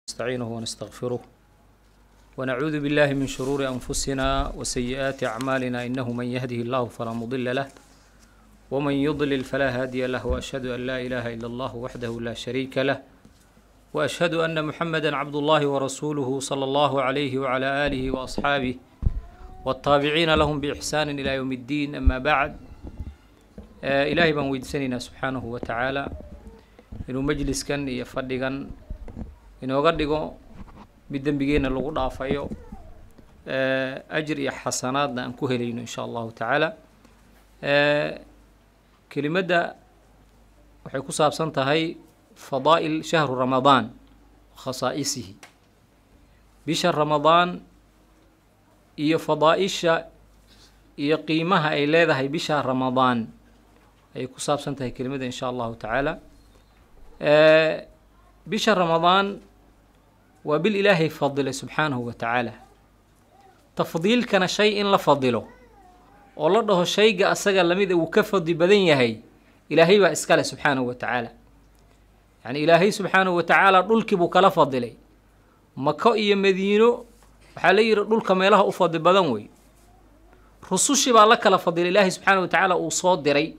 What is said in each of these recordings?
نستعينه ونستغفره ونعوذ بالله من شرور أنفسنا وسيئات أعمالنا إنه من يهده الله فلا مضل له ومن يضلل فلا هادي له وأشهد أن لا إله إلا الله وحده لا شريك له وأشهد أن محمدا عبد الله ورسوله صلى الله عليه وعلى آله وأصحابه والتابعين لهم بإحسان إلى يوم الدين أما بعد آه إلهي بان ويدسننا سبحانه وتعالى inuu majliskan iyo fadhigan inooga dhigo mid dembigeenna lagu dhaafayo ajir iyo xasanaadna aan ku helayno insha allahu tacaala kelimadda waxay ku saabsan tahay fadaa'il shahru ramadaan khasaa'isihi bisha ramadaan iyo fadaa'isha iyo qiimaha ay leedahay bisha ramadaan ayay ku saabsan tahay kelimadda insha allahu tacaala bisha ramadaan waa bil ilaahay fadilay subxaanahu wa tacaala tafdiilkana shay in la fadilo oo la dhaho shayga asaga lamida uu ka fadli badan yahay ilaahay baa iskale subxaanahu wa tacaala yacni ilaahay subxaanahu wa tacaala dhulkii buu kala fadilay mako iyo madiino waxaa la yidhi dhulka meelaha u fadli badan wey rusushii baa la kala fadilay ilaahay subxaanahu wa tacaala uu soo diray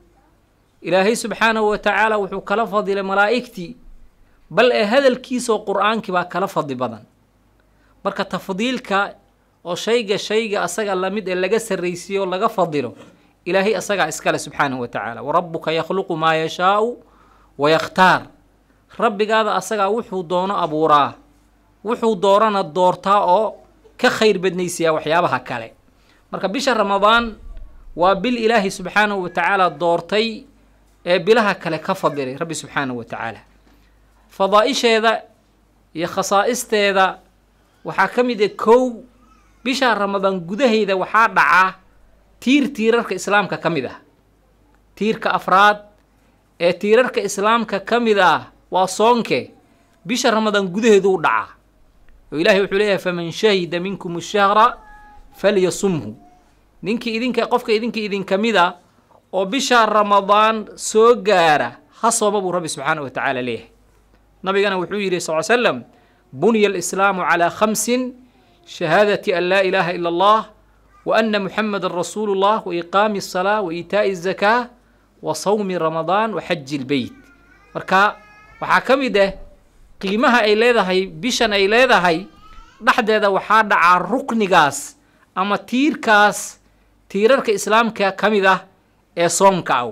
ilaahay subxaanahu wa tacaala wuxuu kala fadilay malaa'igtii bal ee hadalkiisaoo qur-aankii baa kala fadli badan marka tafdiilka oo shayga shayga asaga lamid ee laga sarraysiiyo oo laga fadilo ilaahay asagaa iskale subxaanahu wa tacaala warabbuka yakhluqu maa yashaau wa yakhtaar rabbigaada asagaa wuxuu doono abuuraa wuxuu doorana doortaa oo ka khayr badnaysiyaa waxyaabaha kale marka bisha ramadaan waa bil ilaahay subxaanahu wa tacaala doortay ee bilaha kale ka fadilay rabbi subxaanahu wa tacaala fadaa-isheeda iyo khasaa'isteeda waxaa ka mid ah kow bisha ramadaan gudaheyda waxaa dhaca tiir tiirarka islaamka ka mid ah tiirka afraad ee tiirarka islaamka ka mid ah waa soonke bisha ramadaan gudaheedu u dhacaa oo ilaahay wuxuu leeyahay faman shahida minkum shahra falyasumhu ninkii idinka qofka idinka idinka mid a oo bisha ramadaan soo gaara ha sooma buu rabbi subxaanahu wa tacaala leeyahay nabigana wuxuu yidhi sal l slam bunya alislaamu calaa khamsin shahaadati an laa ilaaha ila allah wa ana muxamedan rasuulu llah wa iqaami asalaa wa iitaa'i azakaa wa sawmi ramadaan wa xaji lbeyt marka waxaa ka mid ah qiimaha ay leedahay bishan ay leedahay dhexdeeda waxaa dhacaa ruknigaas ama tiirkaas tiirarka islaamka ka mid ah ee soomka ah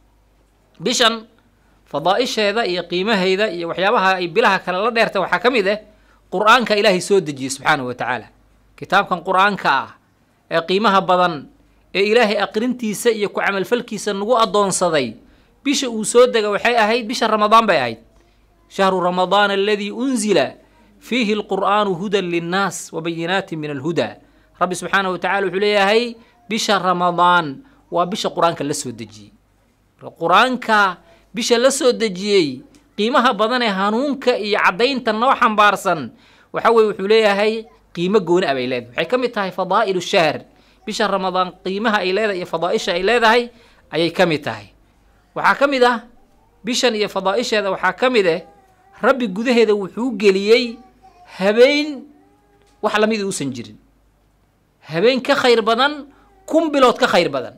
bishan fadaa-isheeda iyo qiimaheyda iyo waxyaabaha ay bilaha kale la dheerta waxaa ka mid ah qur-aanka ilaahay soo dejiyey subxaanahu wa tacaala kitaabkan qur-aanka ah ee qiimaha badan ee ilaahay aqrintiisa iyo ku camalfalkiisa nagu addoonsaday bisha uu soo dega waxay ahayd bisha ramadaan bay ahayd shahru ramadaan aladii unzila fiihi alqur'aanu hudan linnaas wa bayinaatin min alhudaa rabbi subxaanahu wa tacala wuxuu leeyahay bisha ramadaan waa bisha qur-aanka la soo dejiyey qur-aanka bisha la soo dejiyey qiimaha badan ee hanuunka iyo caddaynta noo xambaarsan waxa weye wuxuu leeyahay qiimo gooni a bay leedahay waxay ka mid tahay fadaa'ilu shahr bisha ramadaan qiimaha ay leedahay iyo fadaaisha ay leedahay ayay ka mid tahay waxaa ka mid ah bishan iyo fadaaisheeda waxaa ka mid ah rabbi gudaheeda wuxuu geliyey habeen wax lamida uusan jirin habeen ka khayr badan kun bilood ka khayr badan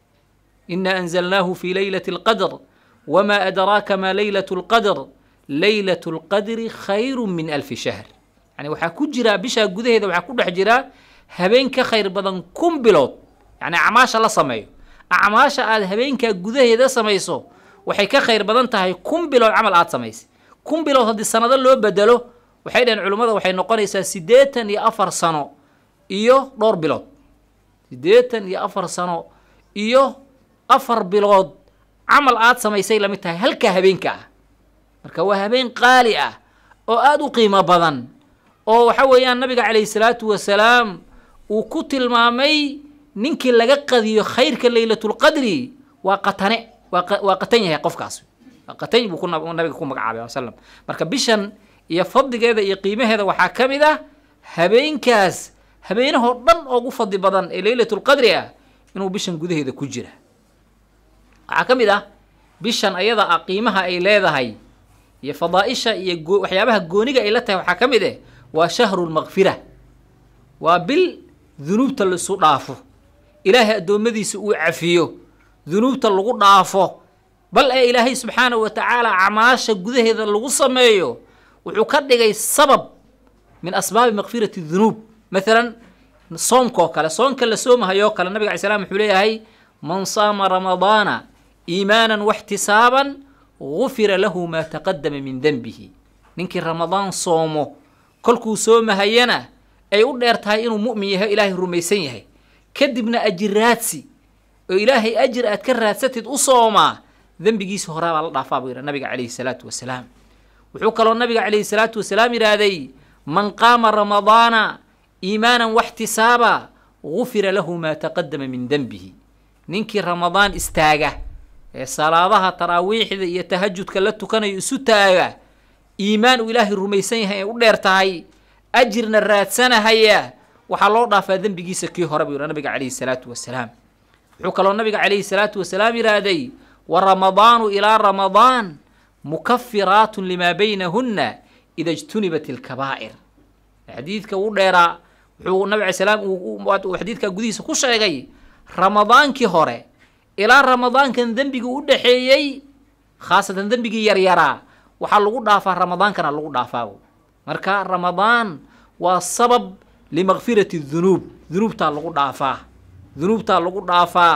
ina anzalnaahu fi leylati اlqadr wma adraaka ma leylat اlqadr leylat اlqadri khayru min alfi shahr yani waxaa ku jiraa bishaa gudaheeda waxaa ku dhex jiraa habeen ka khayr badan kun bilood yani acmaasha la sameeyo acmaasha aad habeenkaa gudaheeda samayso waxay ka khayr badan tahay kun bilood camal aad samaysay kun bilood haddii sanado loo bedelo waxay dhaheen culimmada waxay noqonaysaa siddeetan iyo afar sano iyo dhowr bilood siddeetan iyo afar sano iyo afar bilood camal aad samaysay lamid tahay halkaa habeenka ah marka waa habeen qaali ah oo aada u qiimo badan oo waxa weeyaan nabiga calayhi salaatu wasalaam uu ku tilmaamay ninkii laga qadiyo khayrka leylatulqadri waa qatane waa qatan yahay qofkaas waa qatan buu nabiga ku magacaabay slam marka bishan iyo fadligeeda iyo qiimaheeda waxaa ka mid ah habeenkaas habeenahoo dhan oogu fadli badan ee leylatulqadri ah inuu bishan gudaheeda ku jira waxaa ka mid ah bishan ayada ah qiimaha ay leedahay iyo fadaaisha iyo goo waxyaabaha gooniga ay la tahay waxaa ka mid eh waa shahru lmakfira waa bil dunuubta laisu dhaafo ilaahay addoommadiisa uu cafiyo dunuubta lagu dhaafo bal ee ilaahay subxaanahu wa tacaala acmaasha gudaheeda lagu sameeyo wuxuu ka dhigay sabab min asbaabi makfirati dunuub maalan soomka oo kale soonka la soomahayoo kale nabiga alay slam wuxuu leeyahay man saama ramadaana iimaanan waxtisaaban gufira lahu maa taqadama min denbihi ninkii ramadaan soomo kolkuu soomahayana ay u dheer tahay inuu mu'min yahay ilaahay rumaysan yahay kadibna ajir raadsi oo ilaahay ajir aad ka raadsatid u soomaa dembigiisa horaa baa la dhaafaa buu yidha nabiga calayhi salaatu wasalaam wuxuu kaloo nabiga calayhi salaatu wasalaam yidhaahday man qaama ramadaana iimaanan waxtisaaba gufira lahu maa taqadama min denbihi ninkii ramadaan istaaga ee salaadaha taraawiixda iyo tahajudka la tukanayo isu taaga iimaan uu ilaahay rumaysan yahay ay u dheer tahay ajirna raadsanahaya waxaa loo dhaafaa dembigiisa kii hore buu yidha nabiga calayhi salaatu wasalaam wuxuu kaloo nabiga calayhi salaatu wasalaam yidhaahday wa ramadaanu ilaa ramadaan mukafiraatun limaa baynahunna ida ijtunibat ilkabaa'ir xadiidka uu dheeraa wuxuu nabig alay salaam uu xadiidka gudihiisa ku sheegay ramadaankii hore ilaa ramadaankan dembigii u dhexeeyey khaasatan dembigii yaryaraa waxaa lagu dhaafaa ramadaankana lagu dhaafaa marka ramadaan waa sabab limakfirati dunuub dunuubtaa lagu dhaafaa dunuubtaa lagu dhaafaa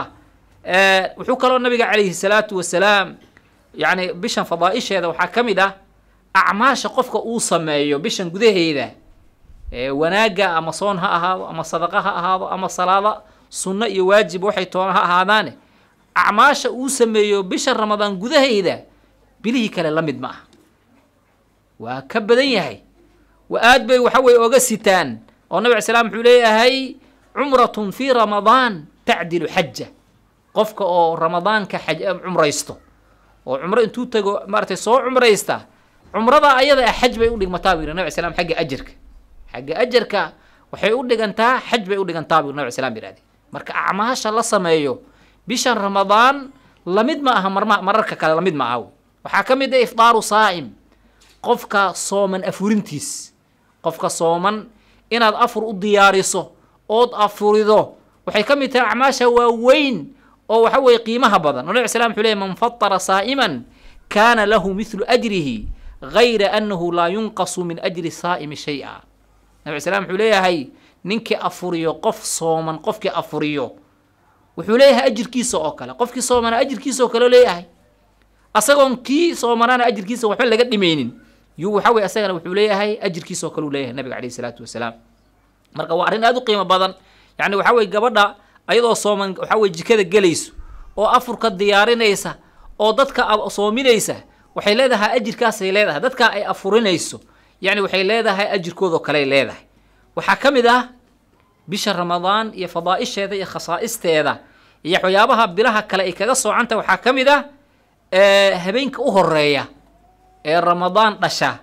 wuxuu kaloo nabiga calayhi salaatu wasalaam yacni bishan fadaaisheeda waxaa ka mid ah acmaasha qofka uu sameeyo bishan gudaheeda wanaagga ama soon ha ahaado ama sadaqa ha ahaado ama salaada sunno iyo waajib waxay toona ha ahaadaane acmaasha uu sameeyo bisha ramadaan gudaheyda bilihii kale la mid ma ah waa ka badan yahay wa aad bay waxa weye oga sitaan oo nabig al slam wuxuu leeyahay cumratun fii ramadaan tacdilu xaja qofka oo ramadaanka xaj cumraysto oo cumro intuu tago maaratay soo cumraysta cumrada ayada ah xaj bay udhigmataa bu yiri nabig al slam xagga ajarka xagga ajarka waxay u dhigantaa xaj bay u dhigantaa bu nabig al slam yihahde marka acmaasha la sameeyo bishan ramadaan lamid ma aha marma mararka kale lamid ma aha waxaa ka mid ah ifdaaru saa'im qofka sooman afurintiis qofka sooman inaad afur u diyaariso ood afurido waxay ka mid tahay acmaasha waaweyn oo waxa weeye qiimaha badan o nabig slam wuxuu leey man fatara saa'iman kaana lahu mithlu ajrihi gayra annahu laa yunqasu min ajri saa'imi shay-a nabig slam wuxuu leeyahay ninkii afuriyo qof sooman qofkii afuriyo wuxuu leeyahay ajirkiisa oo kale qofkii soomana ajirkiisa oo kale leeyahay asagoon kii soomanaana ajirkiisa waxba laga dhimaynin yuu waxa weye asagana wuxuu leeyahay ajirkiisa oo kale uu leeyahay nabiga calayhi salaatu wasalaam marka waa arrin aada u qiimo badan yacni waxa weye gabadha ayadoo sooman waxa weye jikada gelayso oo afurka diyaarinaysa oo dadka soominaysa waxay leedahay ajirkaasay leedahay dadka ay afurinayso yacni waxay leedahay ajirkoodao kaley leedahay waxaa ka mid ah bisha ramadaan iyo fadaaisheeda iyo khasaa'isteeda iyo waxyaabaha bilaha kale ay kaga soocanta waxaa ka mid ah habeenka u horeeya ee ramadaan dhasha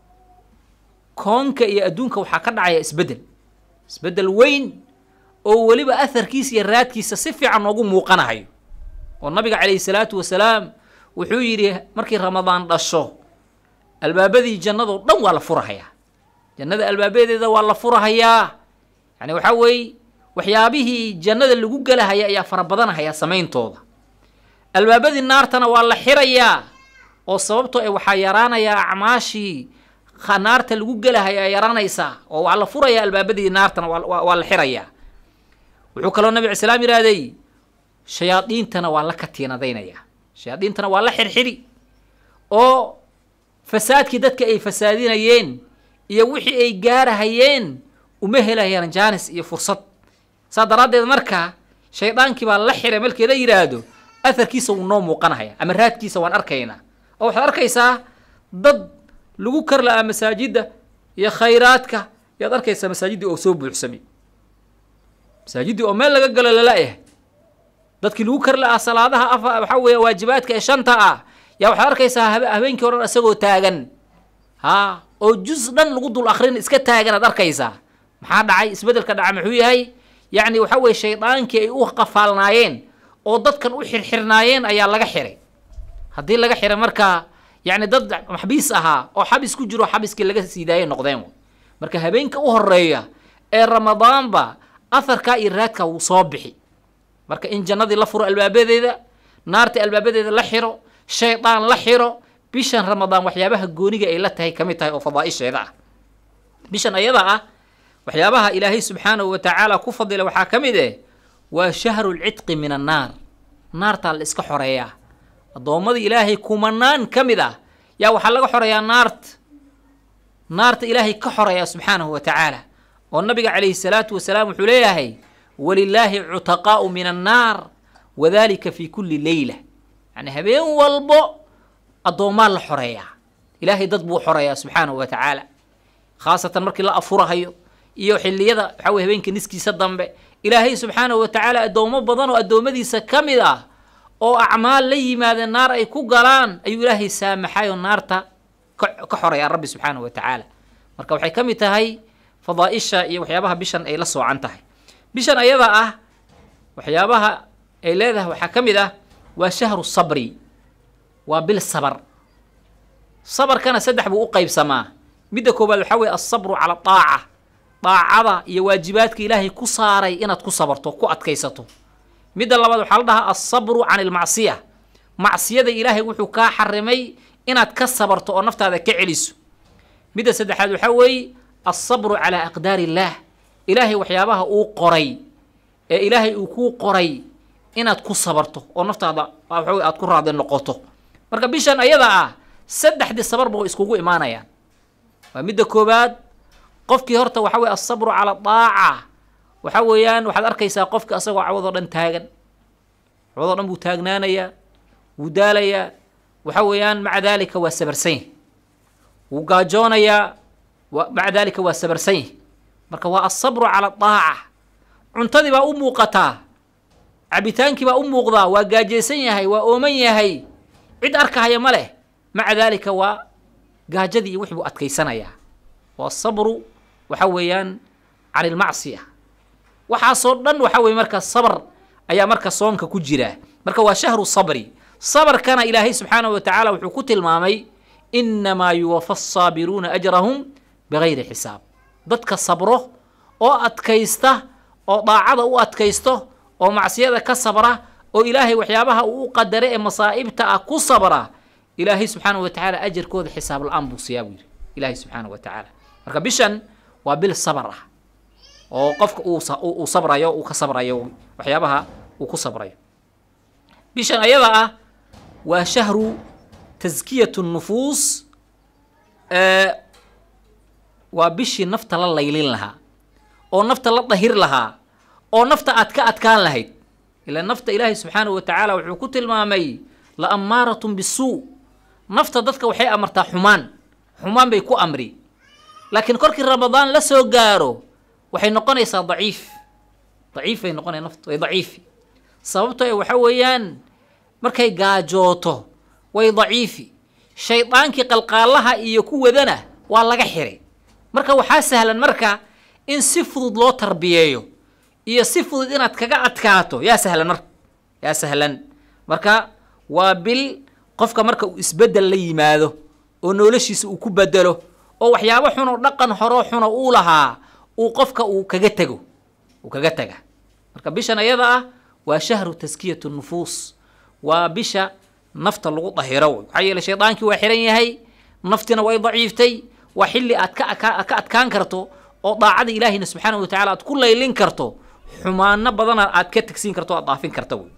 koonka iyo adduunka waxaa ka dhacaya isbeddel isbeddel weyn oo weliba aharkiisa iyo raadkiisa si fiican noogu muuqanahayo oo nabiga calayhi salaatu wasalaam wuxuu yidhi markii ramadaan dhasho albaabadii jannadoo dhan waa la furahayaa jannada albaabadeeda waa la furahayaa yani waxaa weeye waxyaabihii jannada lagu gelahaya ayaa fara badanahaya samayntooda albaabadii naartana waa la xirayaa oo sababtoo e waxaa yaraanayaa acmaashii naarta lagu gelahaya yaraanaysaa oo waa la furayaa albaabadii naartana waa la xirayaa wuxuu kaloo nabig islaam yihahday shayaadiintana waa la katiinadaynayaa shayaadiintana waa la xirxiri oo fasaadkii dadka ay fasaadinayeen iyo wixii ay gaarahayeen uma helayaan jaanis iyo fursad saa daraaddeed marka shaydaankii baa la xiray markii la yidhaahdo aharkiisa wuu noo muuqanahaya ama raadkiisa waan arkaynaa oo waxaad arkaysaa dad lagu kar la-aa masaajidda iyo khayraadka yaad arkaysaa masaajiddii oo soo buuxsamay masaajiddii oo meel laga galo lala-yahay dadkii lagu kar la-aa salaadaha afa waxaa weeye waajibaadka ee shanta ah yaa waxaad arkaysaa habeenkii o dhan isagoo taagan ha oo juz dhan lagu dul akrin iska taagan aad arkaysaa maxaa dhacay isbeddelka dhaca muxuu yahay yacni waxa weye shaydaankii ay u qafaalnaayeen oo dadkan u xirxirnaayeen ayaa laga xiray haddii laga xiray markaa yacni dad maxbiis ahaa oo xabis ku jiro xabiskii laga sii daayay noqdeen marka habeenka u horeeya ee ramadaanba aharkaa iyo raadkaa wuu soo bixi marka in jannadii la furo albaabadeeda naarta albaabadeeda la xiro shaydaan la xiro bishan ramadaan waxyaabaha gooniga ay la tahay ka mid tahay oo fadaa'isheeda ah bishan ayada ah waxyaabaha ilaahay subxaanahu wa tacaala ku fadila waxaa ka mid eh waa shahru lcidqi min annaar naartaa la iska xoreeyaa addoommadii ilaahay kumanaan ka mid ah yaa waxaa laga xoreeyaa naarta naarta ilaahay ka xoreeyaa subxaanahu wa tacaala oo nabiga calayhi salaatu wasalaam wuxuu leeyahay walilaahi cutaqaa'u min annaar wadalika fi kulli leyla yacni habeen walbo addoommaa la xoreeyaa ilaahay dad buu xoreeyaa subxaanahu wa tacaala khaasatan markii la afurahayo iyo xilliyada waxaa weye habeenka niskiisa dambe ilaahay subxaanahu wa tacaala addoommo badan oo addoommadiisa ka mid ah oo acmaal la yimaadeen naar ay ku galaan ayuu ilaahay saamaxay oo naarta ka xoreeyaa rabbi subxaanahu wa tacaala marka waxay ka mid tahay fadaa'isha iyo waxyaabaha bishan ay la soocan tahay bishan ayada ah waxyaabaha ay leedahay waxaa ka mid ah waa shahru sabri waa bil sabar sabarkana saddex buu u qaybsamaa midda koowaad waxaa weye alsabru cala daaca daacada iyo waajibaadka ilaahay ku saaray inaad ku sabarto ku adkaysato midda labaad waxaa la dhahaa alsabru can ilmacsiya macsiyada ilaahay wuxuu kaa xarimay inaad ka sabarto oo naftaada ka celiso midda saddexaad waxaa weeye alsabru calaa aqdaari illaah ilaahay waxyaabaha uu qoray ee ilaahay uu kuu qoray inaad ku sabarto oo naftaada waxa wey aad ku raadi noqoto marka bishan ayada ah saddexdii sabarba way iskugu imaanayaan waa midda koowaad qofkii horta waxa weye alsabru cala daaca waxa weeyaan waxaad arkaysaa qofki asagoo cawadoo dhan taagan cawadoo dhan buu taagnaanayaa wuu daalayaa waxa weeyaan maca daalika waa sabarsanya wuu gaajoonayaa maca daalika waa sabarsanya marka waa alsabru cala daaca cuntadii baa u muuqataa cabitaankii baa u muuqdaa waa gaajaysan yahay waa ooman yahay cid arkahaya ma leh maca daalika waa gaajadii iyo wixii buu adkaysanayaa waa sabru waxa weeyaan can ilmacsiya waxaasoo dhan waxa weye marka sabr ayaa marka soonka ku jira marka waa shahru sabri sabarkana ilaahay subxaanahu wa tacaala wuxuu ku tilmaamay inamaa yuwafa asaabiruuna ajrahum bigayri xisaab dadka sabro oo adkaysta oo daacada u adkaysto oo macsiyada ka sabra oo ilaahay waxyaabaha uu u qadaray ee masaa'ibta ah ku sabra ilaahay subxaanahu wa tacaala ajarkooda xisaab la-aan buu siyaa buu yidhi ilaahay subxaanahu wa tacaala marka bishan waa bil sabar ah oo qofka uu sabrayo uu ka sabrayo waxyaabaha uu ku sabrayo bishan ayada ah waa shahru taskiyatu nufuus waa bishii nafta la laylin lahaa oo nafta la dahir lahaa oo nafta aad ka adkaan lahayd ilaa nafta ilaahay subxaanahu wa tacaala wuxuu ku tilmaamay la ammaaratun bisuu nafta dadka waxay amartaa xumaan xumaan bay ku amri laakiin korkii ramadaan la soo gaaro waxay noqonaysaa daciif daciif bay noqonaya naftu way daciifi sababto e waxa weeyaan markay gaajooto way daciifi shaydaankii qalqaalaha iyo ku wadana waa laga xiray marka waxaa sahlan marka in si fudud loo tarbiyeeyo iyo si fudud inaad kaga adkaato yaa sahlan marka yaa sahlan marka waa bil qofka marka uu isbeddel la yimaado oo noloshiisa uu ku bedelo oo waxyaabo xun oo dhaqan horoo xuna uu lahaa uu qofka uu kaga tego uu kaga tega marka bishan ayada ah waa shahru taskiyatu nufuus waa bisha nafta lagu dahiro maxaa yeele shaydaankii waa xiran yahay naftina way daciiftay waa xilli aad ka ka adkaan karto oo daacada ilaahiyna subxaanahu watacala aad ku laylin karto xumaano badana aad ka tegsiin karto o aad daafin karta wey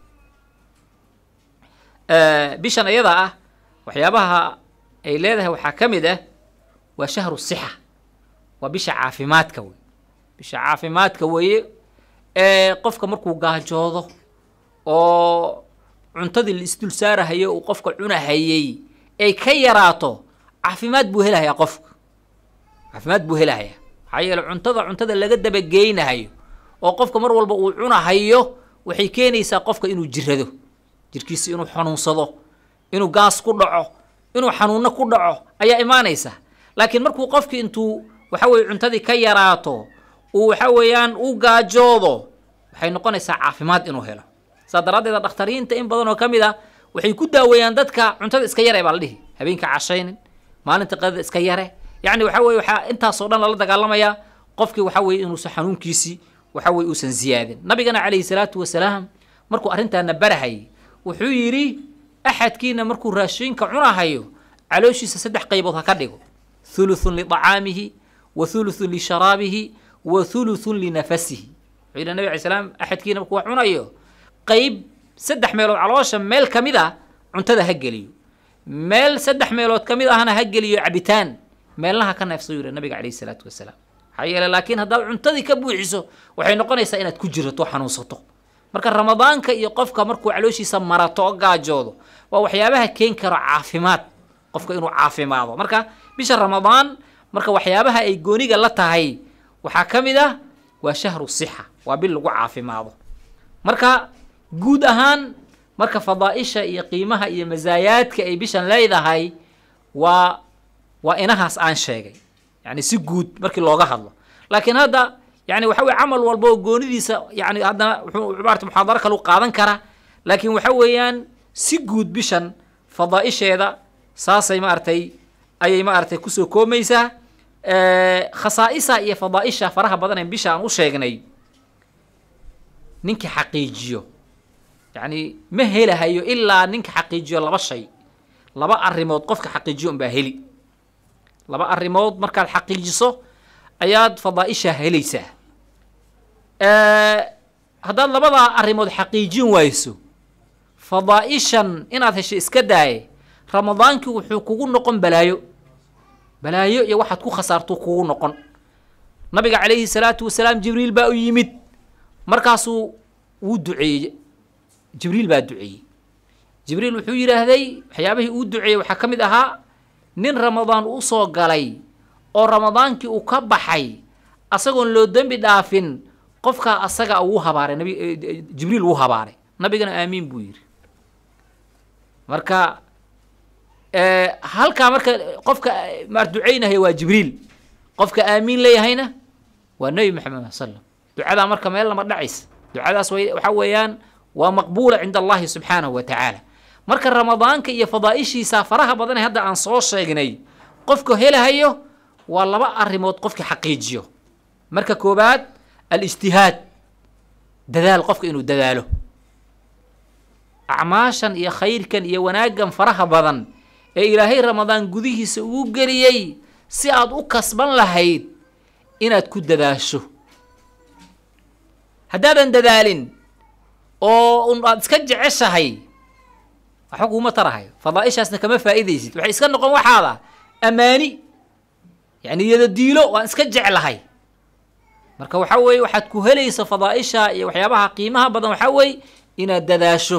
bishan ayada ah waxyaabaha ay leedahay waxaa ka mid ah waa shahru sixa waa bisha caafimaadka wey bisha caafimaadka weeye ee qofka markuu gaajoodo oo cuntadii la isdul saarahayo uu qofka cunahayey ay ka yaraato caafimaad buu helahayaa qofka caafimaad buu helahayaa maxaa yeele cuntada cuntada laga dabageynahayo oo qofka mar walba uu cunahayo waxay keenaysaa qofka inuu jirado jirkiisa inuu xanuunsado inuu gaas ku dhaco inuu xanuunno ku dhaco ayaa imaanaysa laakiin markuu qofki intuu waxa weye cuntadii ka yaraato uu waxa weeyaan u gaajoodo waxay noqonaysaa caafimaad inuu helo saa daraaddeeda dhakhtariinta in badan oo ka mid ah waxay ku daaweeyaan dadka cuntada iska yare baa la dhihi habeenka cashaynin maalinta qadada iska yare yacni waxa weye waxaa intaasoo dhan lala dagaalamayaa qofkii waxa weye inuusan xanuunkiisii waxa weye uusan ziyaadin nabigana calayhi salaatu wasalaam markuu arrintaana barahayay wuxuu yidhi axadkiina markuu raashinka cunahayo calooshiisa saddex qaybood ha ka dhigo thuluthun liطacaamihi wa thuluthun lisharaabihi wa thuluthun linafasihi wuxuu yidhi nabi alay slam axadkiina markuu wax cunayo qayb saddex meelood caloosha meel ka mid ah cuntada ha geliyo meel saddex meelood ka mid ahna ha geliyo cabitaan meelnaha ka neefsa yidhi nabiga calayhi salaatu wasalaam maxaa yeele laakiin haddaad cuntadii ka buuxiso waxay noqonaysaa inaad ku jirato xanuunsato marka ramadaanka iyo qofka markuu calooshiisa marato oo gaajoodo waa waxyaabaha keeni karo caafimaad qofka inuu caafimaado marka bisha ramadaan marka waxyaabaha ay gooniga la tahay waxaa ka mid ah waa shahru sixa waa bil lagu caafimaado marka guud ahaan marka fadaaisha iyo qiimaha iyo masaayaadka ay bishan leedahay waa waa inahaas aan sheegay yani si guud markii looga hadlo laakiin hadda yani waxa weye camal walba oo goonidiisa yani haddana wuxuu maarata muxaadaro kalu qaadan kara laakiin waxa weeyaan si guud bishan fadaaisheeda saasay maaragtay ayay maaragtay kusoo koomaysaa khasaa'isa iyo fadaaisha faraha badan ee bisha aan u sheegnay ninkii xaqiijiyo yani ma helahayo ilaa ninka xaqiijiyo laba shay laba arrimood qofka xaqiijiyo unbaa heli laba arrimood markaad xaqiijiso ayaad fadaaisha helaysaa haddaad labadaa arrimood xaqiijin wayso fadaaishan inaad hesho iska daaye ramadaankii wuxuu kugu noqon balaayo balaayo iyo waxaad ku khasaartuu kugu noqon nabiga calayhi salaatu wasalaam jibriil baa u yimid markaasuu wuu duceeyey jibriil baa duceeyey jibriil wuxuu yidhaahday waxyaabihii uu duceeyey waxaa ka mid ahaa nin ramadaan u soo galay oo ramadaankii uu ka baxay asagoon loo dembi dhaafin qofkaa asaga uu habaaray nabi jibriil uu habaaray nabigana aamiin buu yidhi marka halkaa marka qofka maar ducaynahaya waa jibriil qofka aamiin leeyahayna waa nebi maxamed sal ducadaa marka meel lama dhacaysa ducadaas waxa weeyaan waa maqbuula cinda allahi subxaanahu wa tacaala marka ramadaanka iyo fadaaishiisa faraha badan ee hadda aan soo sheegnay qofka helahayo waa laba arrimood qofka xaqiijiyo marka koobaad alijtihaad dadaal qofka inuu dadaalo acmaashan iyo khayrkan iyo wanaaggan faraha badan ee ilaahay ramadaan gudihiisa ugu geliyey si aad u kasban lahayd inaad ku dadaasho haddaadan dadaalin oo un aad iska jeceshahay waxba kuuma tarahayo fadaaishaasna kama faa'iidaysid waxay iska noqon waxaada ammaani yani iyada diilo waan iska jeclahay marka waxaa weeye waxaad ku helaysa fadaaisha iyo waxyaabaha qiimaha badan waxaa weeye inaad dadaasho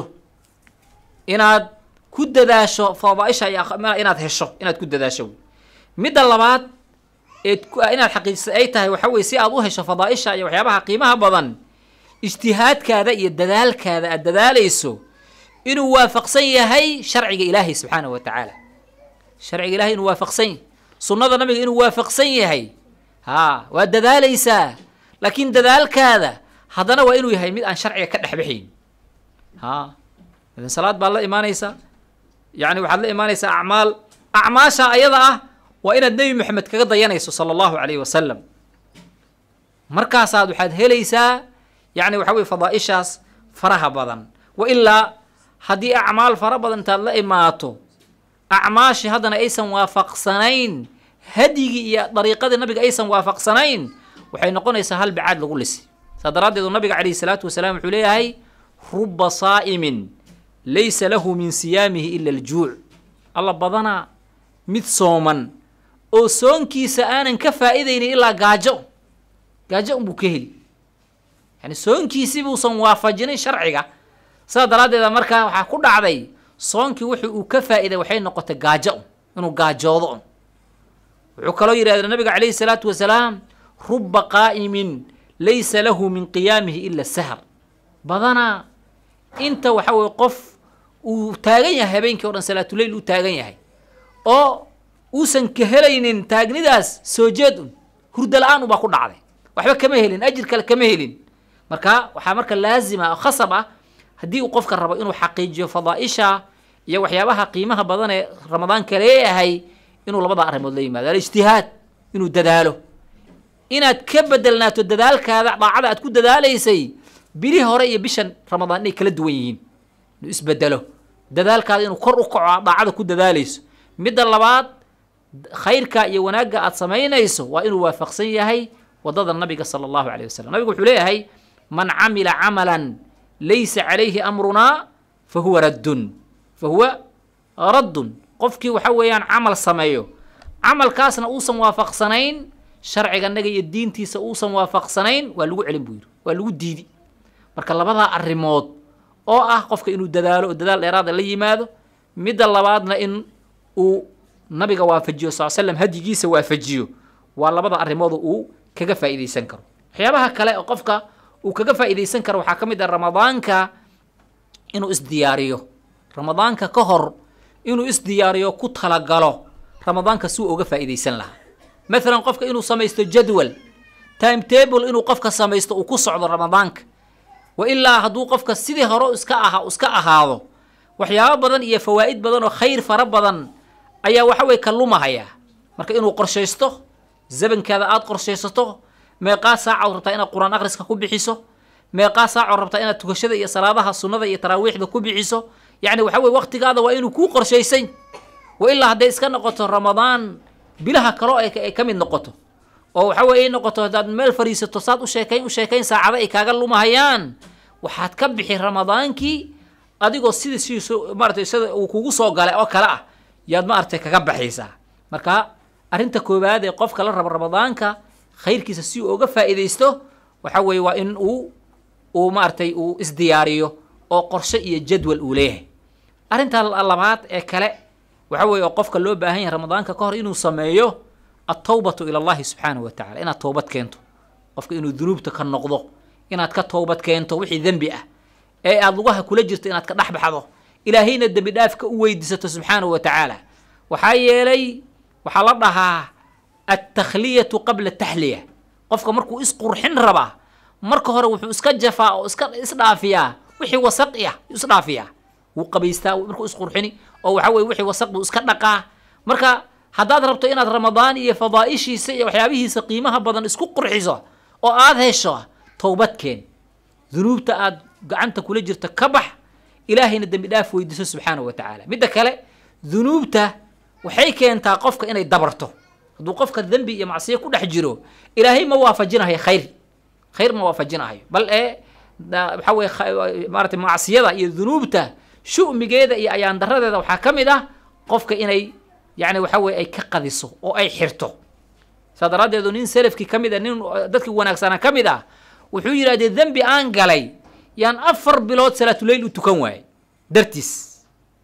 inaad ku dadaasho fadaaisha iyo inaad hesho inaad ku dadaasho midda labaad eed inaad xaqiijisa ay tahay waxa weye si aad u hesho fadaaisha iyo waxyaabaha qiimaha badan ijtihaadkaada iyo dadaalkaada aad dadaalayso inuu waafaqsan yahay sharciga ilaahay subxaana wa tacaala sharciga ilahay inuu waafaqsan yahay sunnada nabiga inuu waafaqsan yahay haa waad dadaalaysaa laakiin dadaalkaada haddana waa inuu yahay mid aan sharciga ka dhexbaxayn haa idan salaad baad la imaanaysaa yani waxaad la imaanaysaa acmaal acmaasha ayada ah waa inaad nebi moxamed kaga dayanayso sala allahu calayhi wasalam markaasaad waxaad helaysaa yani waxa weye fadaaishaas faraha badan wa ilaa haddii acmaal fara badan intaad la imaato acmaashii haddana aysan waafaqsanayn hadyigii iyo dariiqadii nabiga aysan waafaqsanayn waxay noqonaysaa hal bacaad lagu lisi saa daraaddeedu nabiga calayhi salaatu wasalaam wuxuu leeyahay ruba saa'imin laysa lahu min siyaamihi ila aljuuc alla badanaa mid sooman oo soonkiisa aanan ka faa'iidaynin ilaa gaajo gaajo unbuu ka heli yani soonkiisii buusan waafajinin sharciga sidaa daraaddeeda markaa waxaa ku dhacday soonkii wuxuu uu ka faa'iiday waxay noqotay gaajo un inuu gaajoodo un wuxuu kaloo yidhahda nabiga calayhi salaatu wasalaam ruba qaa'imin laysa lahu min qiyaamihi ila sahar badanaa inta waxa weye qof uu taagan yahay habeenkii o dhan salaatuleyl uu taagan yahay oo uusan ka helaynin taagnidaas soo jeed un hurda la-aan ubaa ku dhacday waxba kama helin ajir kale kama helin marka waxaa marka laazima oo khasab ah haddii uu qofka rabo inuu xaqiijiyo fadaaisha iyo waxyaabaha qiimaha badan ee ramadaanka leeyahay inuu labada arrimood la yimaado alijtihaad inuu dadaalo inaad ka bedelnaato dadaalkaada daacada aad ku dadaalaysay bilihii hore iyo bishan ramadaan inay kala duwan yihiin inuu isbedelo dadaalkaada inuu kor u kaco aad daacada ku dadaalayso midda labaad khayrka iyo wanaagga aad samaynayso waa inuu waafaqsan yahay wadada nabiga sala allahu alayh wasalam nabigu wuxuu leeyahay man camila camalan laysa calayhi amrunaa fa huwa raddun fa huwa raddun qofkii waxa weeyaan camal sameeyo camalkaasna uusan waafaqsanayn sharciga naga iyo diintiisa uusan waafaqsanayn waa lagu celin buu yidhi waa lagu diidi marka labadaa arrimood oo ah qofka inuu dadaalo oo dadaal dheeraada la yimaado midda labaadna in uu nabiga waafajiyo sal slam hadyigiisa waafajiyo waa labada arrimood uu kaga faa'iidaysan karo waxyaabaha kale oo qofka uu kaga faa'iidaysan karo waxaa ka mid ah ramadaanka inuu isdiyaariyo ramadaanka ka hor inuu isdiyaariyo ku talagalo ramadaanka si uu uga faa'iidaysan lahaa maalan qofka inuu samaysto jadwal time table inuu qofka samaysto uu ku socdo ramadaanka wa ilaa hadduu qofka sidii hore iska aha iska ahaado waxyaabo badan iyo fawaa'id badan oo khayr fara badan ayaa waxa weye ka lumahaya marka inuu qorshaysto zabankaada aada qorshaysato meeqaa saacaad rabtaa inaad qur-aan akhriska ku bixiso meeqaa saacood rabtaa inaad tukashada iyo salaadaha sunnada iyo taraawiixda ku bixiso yacni waxa weye waqtigaada waa inuu kuu qorshaysan wa ilaa hadday iska noqoto ramadaan bilaha kaloo ay ka mid noqoto oo waxa weye ay noqoto haddaad meel fadhiisato saad u sheekayn u sheekayn saacado ay kaaga lumahayaan waxaad ka bixi ramadaankii adigoo sidii sidiisu maaratay sida uu kugu soo galay oo kale ah yaad maaragtay kaga baxaysaa marka arrinta koowaad ee qofka la rabo ramadaanka khayrkiisa si uu uga faa'iidaysto waxa weeye waa in uu uu maaragtay uu isdiyaariyo oo qorshe iyo jadwal uu leeyahay arrinta labaad ee kale waxa weeye oo qofka loo baahan yahay ramadaanka ka hor inuu sameeyo altawbatu ila allahi subxaanahu wa tacala inaad toobad keento qofka inuu dunuubta ka noqdo inaad ka toobad keento wixii dembi ah ee aada lugaha kula jirto inaad ka dhex baxdo ilaahayna dembi dhaafka u weydiisato subxaanahu wa tacaala waxaa yeelay waxaa la dhahaa altakhliyatu qabla taxliya qofka markuu isqurxin rabaa marka hore wuxuu iska jafaa oo iska isdhaafiyaa wixii wasaqi ah isdhaafiyaa wuu qabaystaa markuu isqurxini oo waxa weye wixii wasaq buu iska dhaqaa marka haddaad rabto inaad ramadaan iyo fadaa'ishiisa iyo waxyaabihiisa qiimaha badan isku qurxiso oo aada hesho towbadkeen dunuubta aad gacanta kula jirta ka bax ilaahayna dembi dhaaf weydiiso subxaanahu wa tacaala midda kale dunuubta waxay keentaa qofka inay dabarto hadduu qofka dembi iyo macsiyo ku dhex jiro ilaahay ma waafajinahayo khayr khayr ma waafajinahayo bal ee waxa weye maaratay macsiyada iyo dunuubta shu'migeeda iyo ayaan daradeeda waxaa ka mid ah qofka inay yacni waxa weye ay ka qadiso oo ay xirto saa daraaddeedu nin selafkii ka mid ah nin dadkii wanaagsanaa ka mid ah wuxuu yidhahdee dembi aan galay yaan afar bilood salaatuleyl u tukan waayey dartiis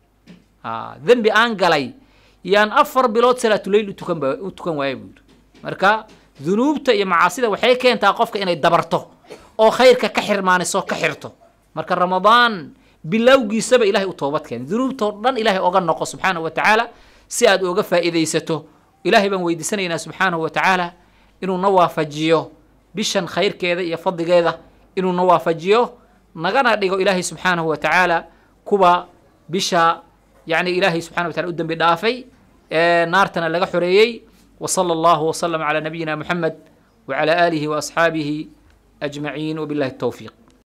dembi aan galay yaan afar bilood salaatuleyl utukan u tukan waayey buu yidhi marka dunuubta iyo macaasida waxay keentaa qofka inay dabarto oo khayrka ka xirmaaniso ka xirto marka ramadaan bilowgiisaba ilahay u toobad keena dunuubtoo dhan ilahay oga noqo subxaanahu wa tacaala si aad ooga faa'iidaysato ilahay baan weydiisanaynaa subxaanahu wa tacaala inuu na waafajiyo bishan khayrkeeda iyo fadligeeda inuu na waafajiyo nagana dhigo ilaahay subxaanahu wa tacaala kuwa bisha yacni ilaahay subxana wa tacala u dembi dhaafay ee naartana laga xoreeyey wa sala allahu wasalam calaa nabiyina moxamed wacala aalihi wa asxaabihi ajmaciin wabillahi الtowfiiq